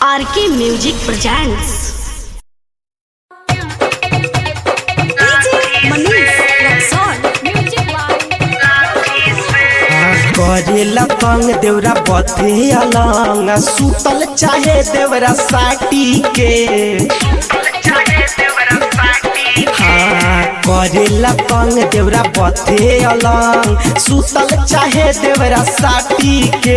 आर के music presents करेला पंग देवरा बथे अलंग सुतल चाहे देवरा साटी के हाँ करेला पंग देवरा बथे अलंग सुतल चाहे देवरा साटी के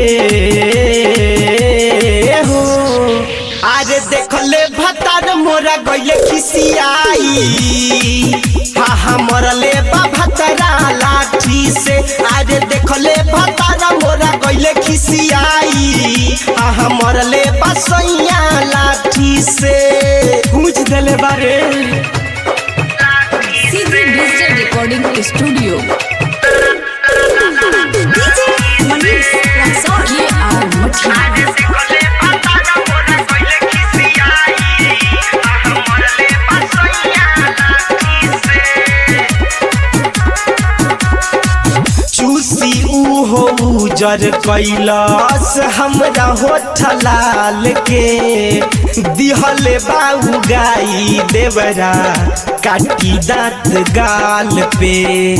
हो अरे देखले भतार मोरा गइले खिसियाई हा हा मरले बा भतरा लाठी से अरे देखले भतारा मोरा गइले खिसियाई हा हा मरले बा सैया लाठी से पूछ देले बारे सीधी डिजिटल रिकॉर्डिंग स्टूडियो ये आर मठिया चूसी उहो उजर कैलास हमरा होठ लाल के दिहले बाऊ गाई देवरा काटी दांत गाल पे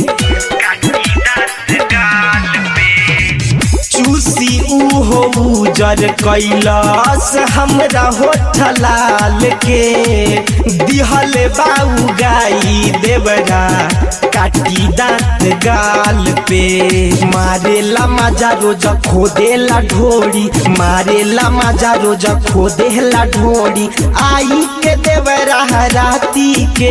चूसी उहो उजर कैलास हमरा होठ लाल के दिहले बाऊ गाई देवरा काटी दांत गाल पे मारेला मजा रोज खोदेला ढोरी मारेला मजा रोज खोदेला ढोरी आई के देवरा राती के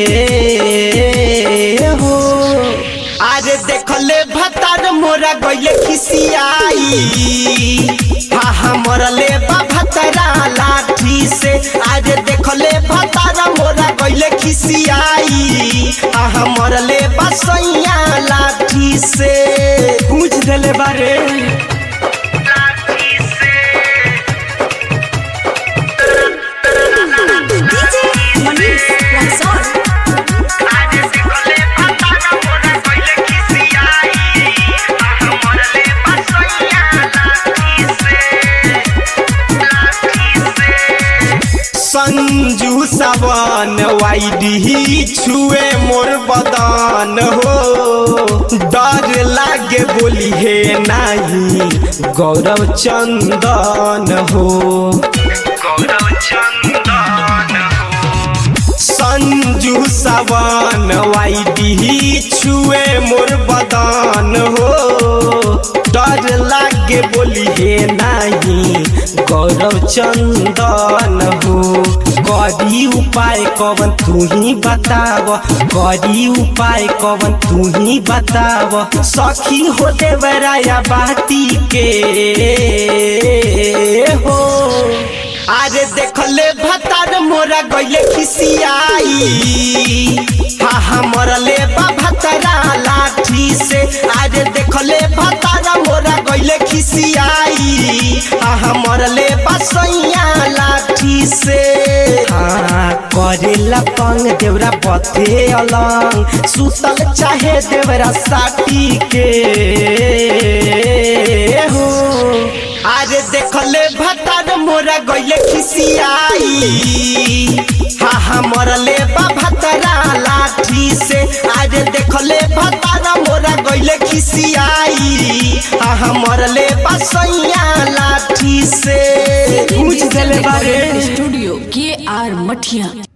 हो अरे देखले भतार मोरा गइले खिसियाई हा हा मरले बा भतरा लाठी से अरे देखले भतार मोरा गइले खिसियाई हा हा मरले बा सैया लाठी से पूछ देले बारे संजू सावन वाइडी छुए मोर बदन हो डर लागे बोली हे नाही गौरव चंदन हो संजू सावन वाइडी छुए मोर बदन हो डर लागे बोली हे नाही गौरव चंदन हो करी उपाय कवन तू ही बताव करी उपाय कवन तू ही बताव सखी हो देवराया बाती के हो अरे देखले भतार मोरा गइले खिसियाई हा हा मरले बा भतरा लाठी से अरे देखले भतार मोरा गइले खिसियाई हा हा मरले बा सैया लाठी से हाँ करेला पंग देवरा बथे अलंग सुतल चाहे देवरा साटी के हो अरे देखले भतार मोरा गइले खिसियाई हा हा मरले बा भतरा लाठी से अरे देखले भतार मोरा गइले खिसियाई हा हा मरले बा सैया लाठी से पूछ देले बारे स्टूडियो के आर मठिया